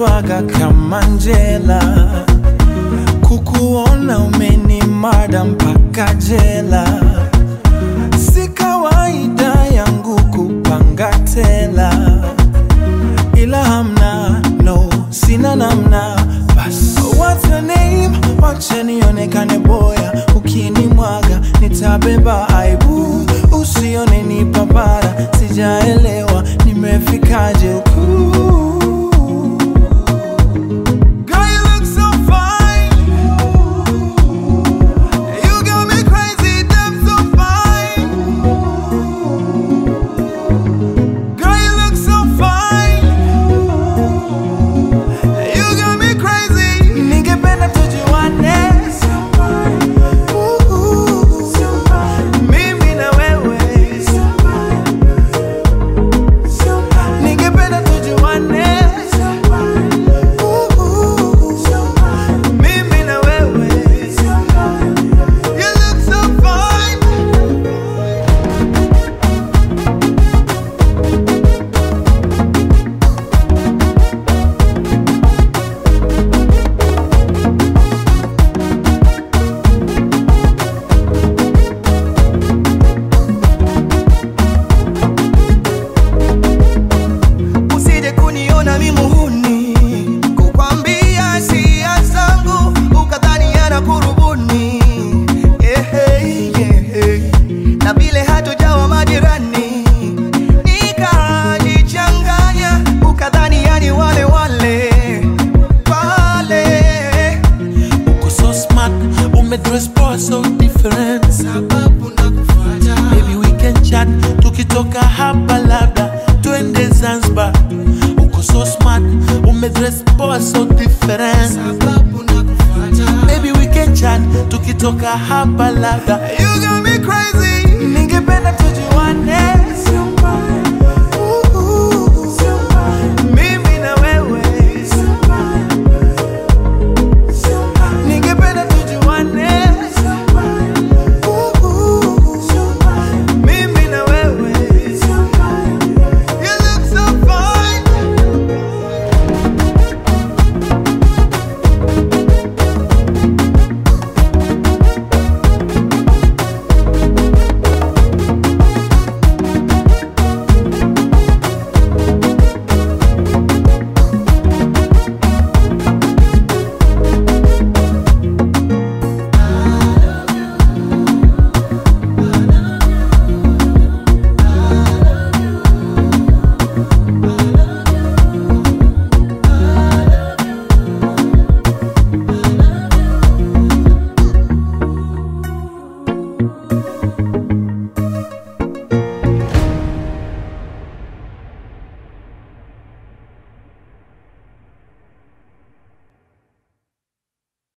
umenibwaga kama njela, kukuona umenimada mpaka jela. Si kawaida yangu kupanga tela, ila hamna no, sina namna. Bas, what's your name? Wacha nionekane boya, ukinimwaga nitabeba aibu, usione ni papara, sijaelewa nimefikaje huku. Girl, you look so fine. You got me crazy, damn so fine. Girl, you look so fine. You got me crazy. Ningependa tujuane. Ooh, mimi na wewe. Ningependa tujuane. Ooh, mimi na wewe. You look so fine. usije kuniona mi muhuni, kukwambia sia zangu ukadhani yana kurubuni Ehe, ehe. na vile hatujawa majirani nikajichanganya ukadhani yani wale wale wale Uko so smart, umedress poa so different. sababu nakufuata Maybe we can chat, tukitoka hapa labda twende Zanzibar. Uko so smart, umedress poa so different. sababu nakufuata Maybe we can chat, tukitoka hapa labda You got me crazy ningependa tujuane.